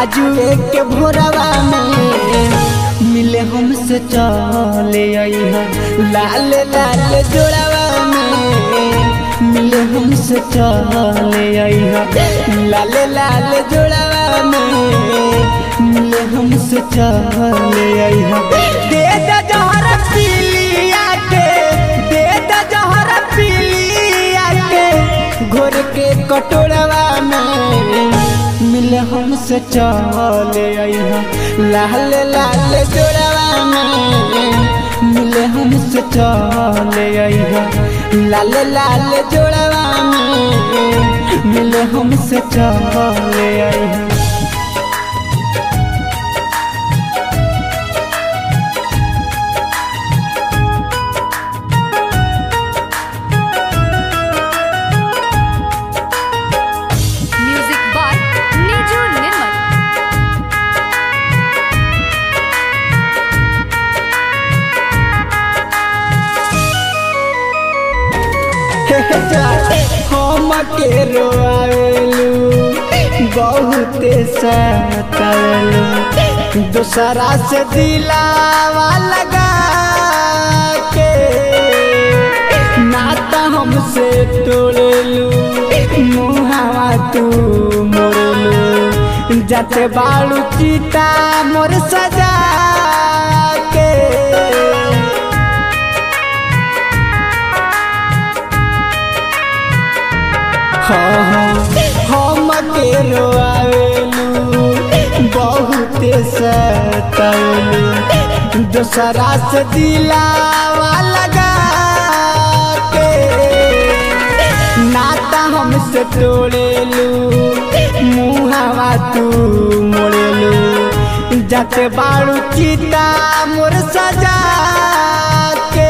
आजू एक भोरवा में मिले हमसे चले अइहा लाल लाल जोड़वा में मिले हमसे चले अइहा लाल लाल जोड़वा में मिले हमसे चले अइहा दे द जहर पीलिया के दे द जहर पीलिया के घोर के कटोरवा में मिले हमसे चले अइहा लाल लाल जोड़वा में मिले हमसे चले अइहा लाल लाल जोड़वा में मिले हमसे चले अइहा Music by Niju Nirmal. हम के रोआवेलू बहुते सतावेलू दूसरा से दिलावा लगा के नाता हमसे तोड़ेलू मुहावा तू मोड़ेलू जाते बाड़ू चीता मोर सजा के हम के रोआवेलू बहुते सतावेलू दूसरा से दिलावा लगा के नाता हमसे तोड़ेलू मुहावा तू मोड़ेलू जाते बाड़ू चीता मोर सजा के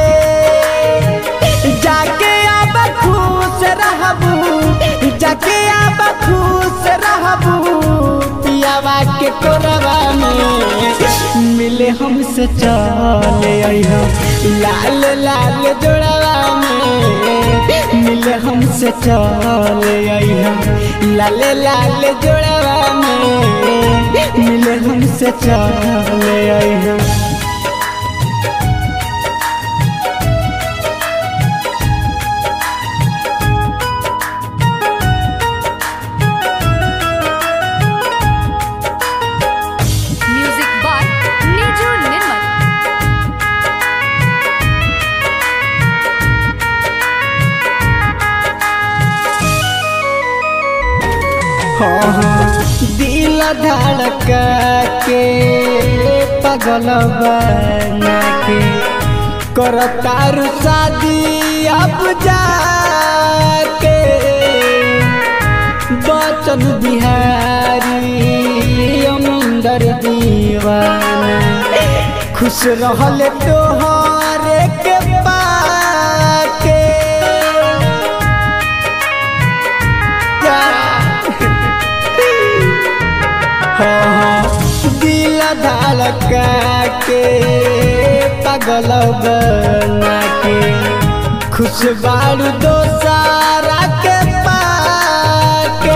जाके अब खुश रहबू जाके अब खुश रहबू पियावा के कोरवा में मिले हमसे चले अइहा लाल लाल जोड़वा में मिले हमसे चले अइहा लाल लाल जोड़वा में मिले हमसे चले अइहा Music by Niju Nirmal. दिल धड़का के पगल बना के करतारू शादी अब जाके बचन बिहारी अमंदर दीवाना खुश रहल तोहर के पाके दिल धड़का के पगल बना के खुश बारू दोसारा के पाके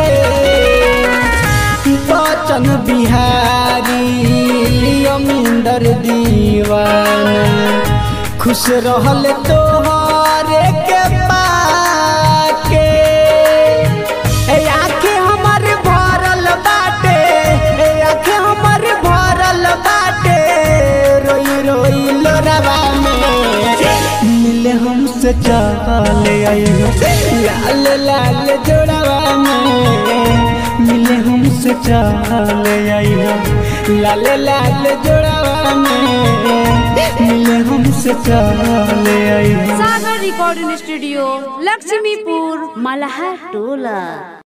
बचन बिहारी अमिंदर दीवाना खुश रहल तोहर के पाके ए आँखें हमर भरल बाटे ए आँखें हमर भरल बाटे रोई रोई लोरवा में मिले हमसे चले आइहो लाल लाल जोड़वा में मिले हमसे चले आइहो लाल लाल जोड़वा में मिले हमसे चले आइहो सागर रिकॉर्डिंग स्टूडियो लक्ष्मीपुर मलहा टोला